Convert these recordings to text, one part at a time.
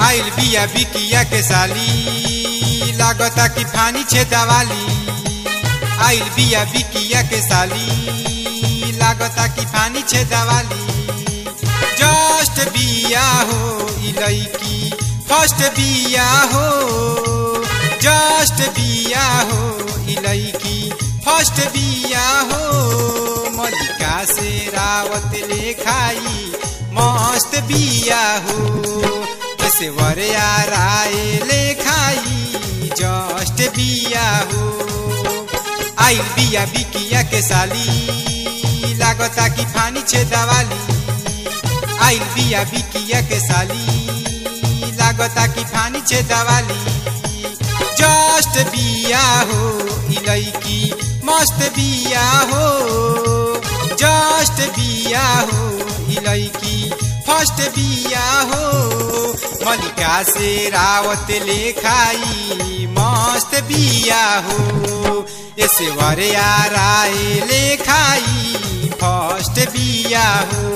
आइल बिया बिकिया के साली लागता कि फानी छे दवाली आइल बिया बिकिया के साली लागता कि फानी छे दवाली जस्ट बिया हो ई लईकी फर्स्ट बिया हो जस्ट बिया हो ई लईकी फर्स्ट बिया हो मलिका से रावत लेखाई मस्त बिया हो कैसे वरिया राय लेखाई जस्ट बिया हो आइल बिया बिकिया के साली लागता कि फानी छे दवाली आइल बिया बिकिया के साली लागता कि फानी छे दवाली जस्ट बिया हो ई लईकी मस्त बिया हो जस्ट बिया हो ई लईकी फर्स्ट बिया हो मलिका से रावत लेखाई मस्त बिया हो ऐसे वरे राय लेखाई फर्स्ट बिया हो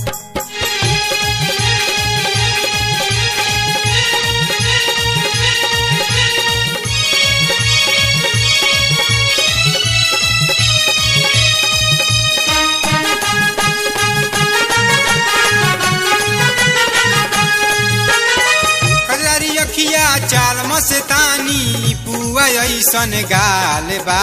कजरारी अखिया चाल मस्तानी पुआ ऐसन गाल बा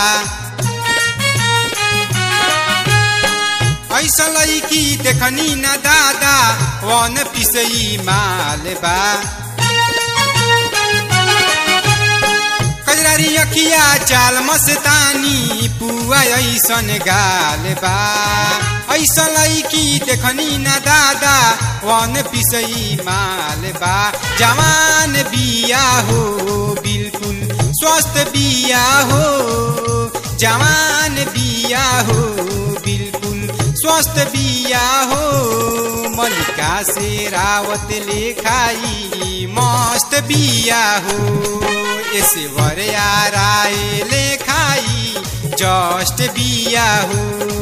ऐसा लईकी देखनी न दादा वन पिसई माल बा कजरारी अखिया चाल मस्तानी पुआ ऐसन गाल बा ऐसा लईकी देखनी न दादा वन पिसई माल बा जवान बिया हो बिल्कुल स्वस्थ बिया हो जवान बिया हो बिल्कुल स्वस्थ बिया हो मलिका से रावत लेखाई मस्त बिया हो ऐसे वरे राय लेखाई जस्ट बिया हो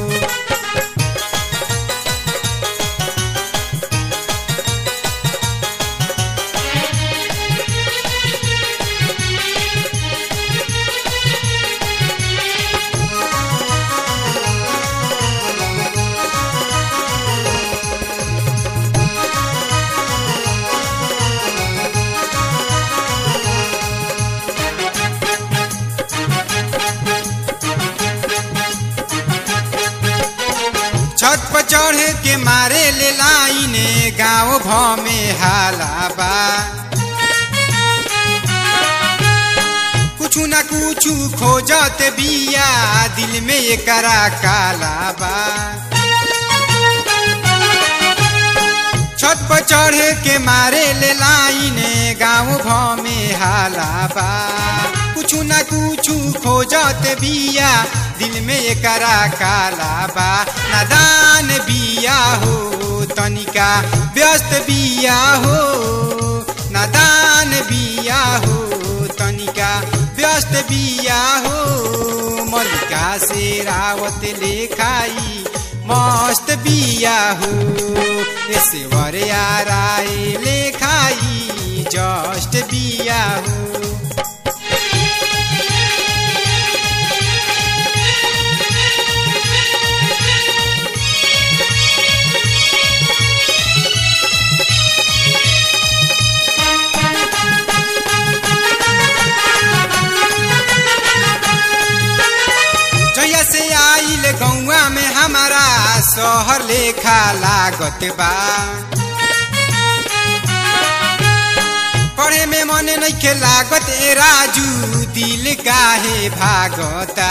छत पर चढ़ के मारे ले लाइने गाँव भ में हाला बा कुछ न कुछ खोजत बिया दिल में एकरा काला बा छत पर चढ़ के मारे ले लाइने गाँव भ में हाला बा कुछ न कुछ खोजत बिया दिल में एकरा काला बा नादान बिया हो तनिका व्यस्त बिया हो नादान बिया हो तनिका व्यस्त बिया हो मलिका से रावत लेखाई मस्त बिया हो ऐसे वरे राय लेखाई जस्ट बिया हो जहिया से आइल गौआ में हमारा शहर लेखा लागत बा पढ़े में मन नइखे लागत ए राजू दिल काहे भागता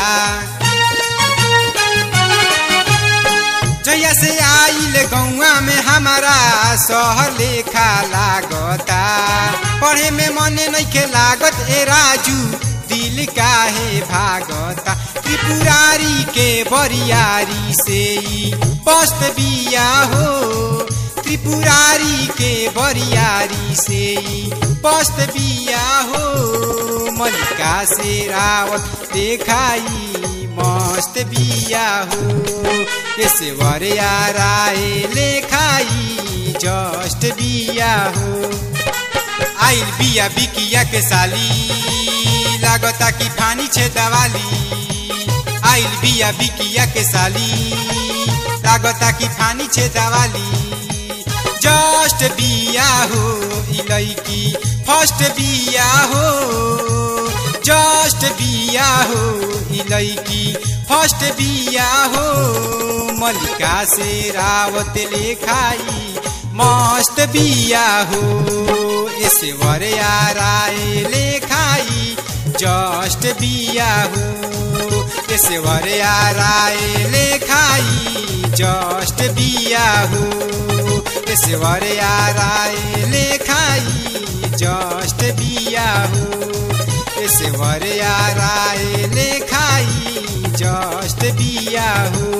जहिया से आइल गौआ में हमारा शहर लेखा लागता पढ़े में मन नइखे लागत ए राजू दिल काहे भागता त्रिपुरारी के बरियारी से ई पस्त बिया हो त्रिपुरारी के बरियारी से ई पस्त बिया हो मलिका से रावत देखाई मस्त बिया हो ऐसे वरिया राय लेखाई जस्ट बिया हो बिया बिकिया के साली लागता कि फानी छे दवाली आइल बिया बिकिया के साली लागता कि फानी छे दवाली जस्ट बिया हो ई लईकी फर्स्ट बिया हो जस्ट बिया हो ई लईकी फर्स्ट बिया हो मलिका से रावत लेखाई मस्त बिया हो ऐसे वर राय लेखाई जस्ट बिया हो ऐसे वर राय लेखाई जस्ट बिया हो ऐसे वर राय लेखाई जस्ट बिया हो ऐसे वर राय लेखाई जस्ट बिया हो